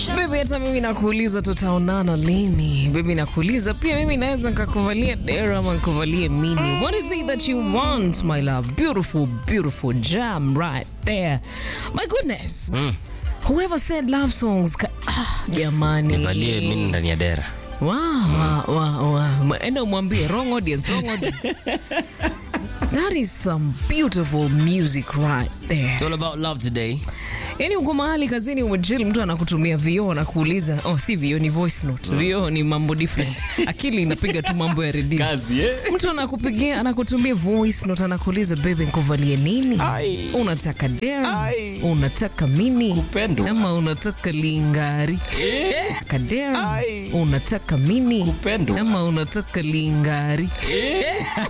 Baby, hata mimi nakuuliza tutaonana lini? Baby, nakuuliza pia mimi naweza nikakuvalia dera ama nikuvalie mini. What is it that you want, my love? Beautiful, beautiful jam right there. My goodness. Whoever said love songs ka- ah, jamani. nivalie mini ndani ya dera Wow, wow, wow, wow. Enda umwambie wrong audience, wrong audience. That is some beautiful music right there. It's all about love today. Yaani uko mahali kazini umechill, mtu anakutumia vioo na kuuliza, oh, si vioo ni voice note. Vioo ni mambo different. Akili inapiga tu mambo ya redio. Kazi, eh? Mtu anakupigia anakutumia voice note, anakuuliza bebe, nikuvalie nini? Ai. Unataka dera? Ai. Unataka mini? Kupendwa. Ama unataka lingari? Unataka dera? Ai. Unataka mini? Kupendwa. Ama unataka lingari?